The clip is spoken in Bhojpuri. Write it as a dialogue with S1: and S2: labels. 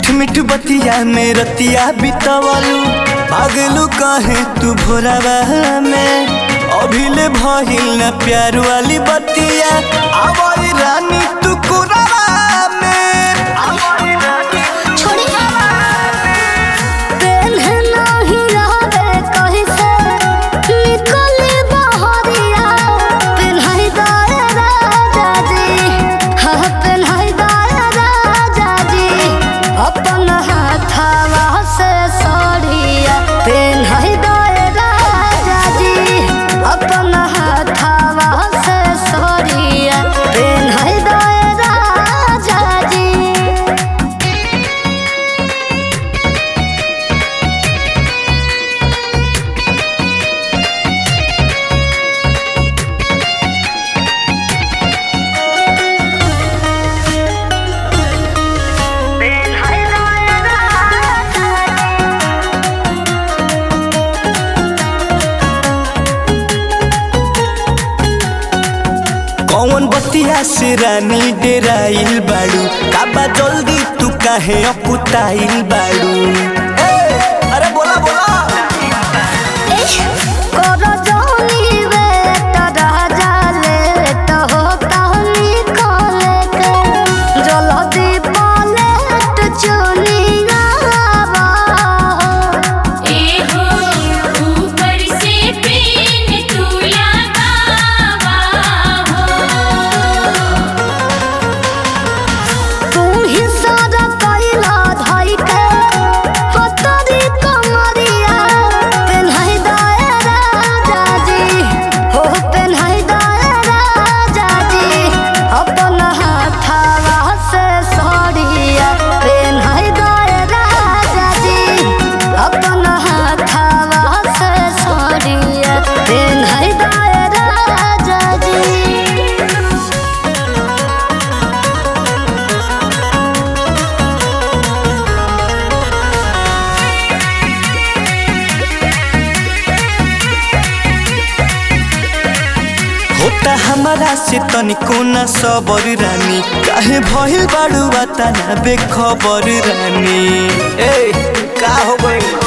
S1: मीठ मीठ बतिया में रतिया बितवलू भागलू कहे तू भोरावा में अभिले भइल न प्यार वाली बतिया आवई रानी तू कुरावा में आवई रानी तू
S2: छोड़ी पेन्ह नाही रहबे कहीं से निकली बहरिया पेन्हाई दाए राजा जी हाँ पेन्हाई दाए राजा जी अपन हाथवा से सड़िया पेन्हाई दाए राजा जी अपन हाथवा से सड़िया पेन्हाई दाए राजा जी
S1: कौन बतिया से रानी डेराइल बाड़ू काबा जल्दी तू काहे अपुताइल बाड़ू ए, अरे बोला बोला
S2: करो जोनी बेटा राजा लेट हो कहनी खोले के जल्दी पलट चुनिया
S3: एहो ऊपर से पेन तू लगावा हो
S2: तू ही सारा कैला धाई के पतरी कमरिया पेन्हाई दाए राजा जी हो पेन्हाई दाए राजा जी अपन हाथवा से सड़िया पेन्हाई दाए राजा जी अपन हाथवा से सड़िया पेन्हाई दाए राजा जी
S1: होता हमारा से तनिको न सबर रानी काहे भइल बाड़ू तना बेखबर रानी ए का हो गइल